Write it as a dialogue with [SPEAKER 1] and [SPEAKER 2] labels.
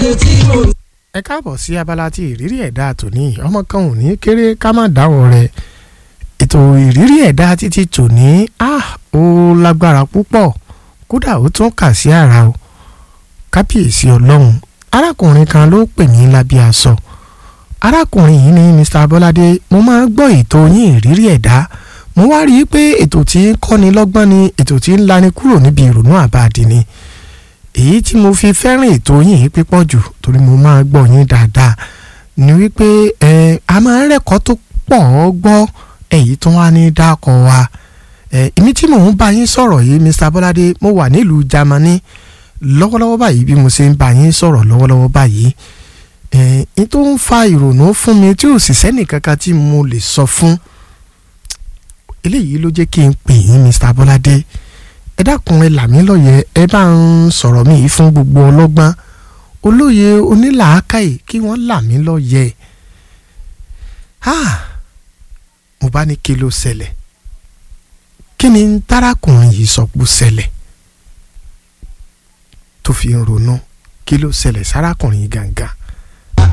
[SPEAKER 1] tí mo ń
[SPEAKER 2] ẹ káàbọ̀ sí abala tí ìrírí ẹ̀dá tòní ọmọ kan ò ní kéré ká má dáwọ́ rẹ̀ ètò ìrírí ẹ̀dá títí tòní ah ó lágbára púpọ̀ kódà ó tún kà sí ara o kábíyèsí ọlọ́run arákùnrin kan ló pè mí lábẹ́ aṣọ arákùnrin yìí ní Mr. Bọ́ládé mo máa ń gbọ́ ètò yín ìrírí ẹ̀dá mo wá rí i pé ètò tí ń kọ́ni lọ́gbọ́n ni ètò tí ń lani kúrò níbi ìrònú àbáàdì ni èyí tí mo fi fẹ́ràn ètò yìí pípọ̀ jù torí mo máa gbọ́ yín dáadáa ni wípé ẹ a máa ń rẹ́kọ̀ọ́ tó pọ̀ ọ́ gbọ́ èyí tó wá ní dákọ̀ wa ẹ èmi tí mò ń bá yín sọ̀rọ̀ yìí Mr. Bọ́ládé mo wà nílùú Jámánì lọ́wọ́lọ́wọ́ báyìí bí mo ṣe ń bá yín sọ̀rọ̀ lọ́wọ́lọ́wọ́ báyìí ẹ n tó ń fa ìrònú fún mi tí ò sì sẹ́nì kankan tí mo lè sọ fún eléyìí ló jẹ́ kí n pè yín Mr. Bọ́ládé ẹ dákun ẹ là mí lọ́yẹ̀ ẹ bá ń sọ̀rọ̀ mi yìí fún gbogbo ọlọ́gbọ́n olóye onílàákàyè kí wọ́n là mí lọ́yẹ̀ mo bá ní kí ló ṣẹlẹ̀ kí ni tárakùnrin yìí sọ pé ó ṣẹlẹ̀ tó fi ń ronú kí ló ṣẹlẹ̀ sárakùnrin yìí gangan